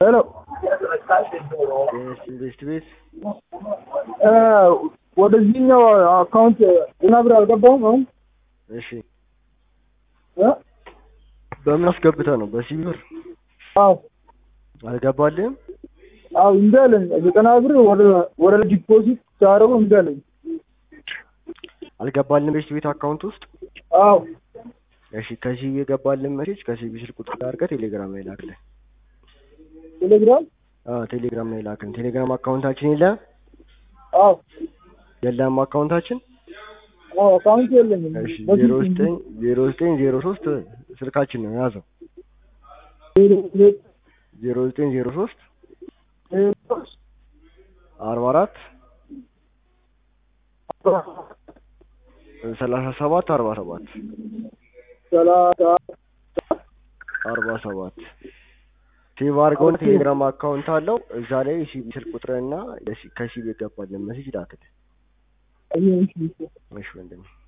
ሄሎ ኢንቨስት ቤት ወደዚህኛው አካውንት እና ብር አልገባሁም አሁን እሺ እ? በምን አስገብተህ ነው? በሲቢ ብር አዎ አልገባልህም? አዎ እምቢ አለኝ። ዘጠና ብር ወደ ወደ ዲፖዚት ሲያደርገው እምቢ አለኝ። አልገባልህም ኢንቨስት ቤት አካውንት ውስጥ አዎ እሺ ከሲቢ የገባልን ሜሴጅ ከሲቢ ስልክ ቁጥር ጋር አድርገህ ቴሌግራም ላይ ላክልህ። ቴሌግራም አዎ ቴሌግራም ላይ ላክልህ። ቴሌግራም አካውንታችን የለህም? አዎ የለህም አካውንታችን? አዎ አካውንት የለኝም። እሺ በፊት ዜሮ ዘጠኝ ዜሮ ዘጠኝ ዜሮ ሶስት ስልካችን ነው ያዘው። ዜሮ ዘጠኝ ዜሮ ዘጠኝ ዜሮ ሶስት ዜሮ ሶስት አርባ አራት ሰላሳ ሰባት አርባ ሰባት ሰላሳ አርባ ሰባት ሴቭ አድርገውን ቴሌግራም አካውንት አለው እዛ ላይ የሲቢ ስልክ ቁጥርና የሲ- ከሲቢ የገባልን መሴጅ ላክልህ። ይሄ እሺ እሺ ወንድሜ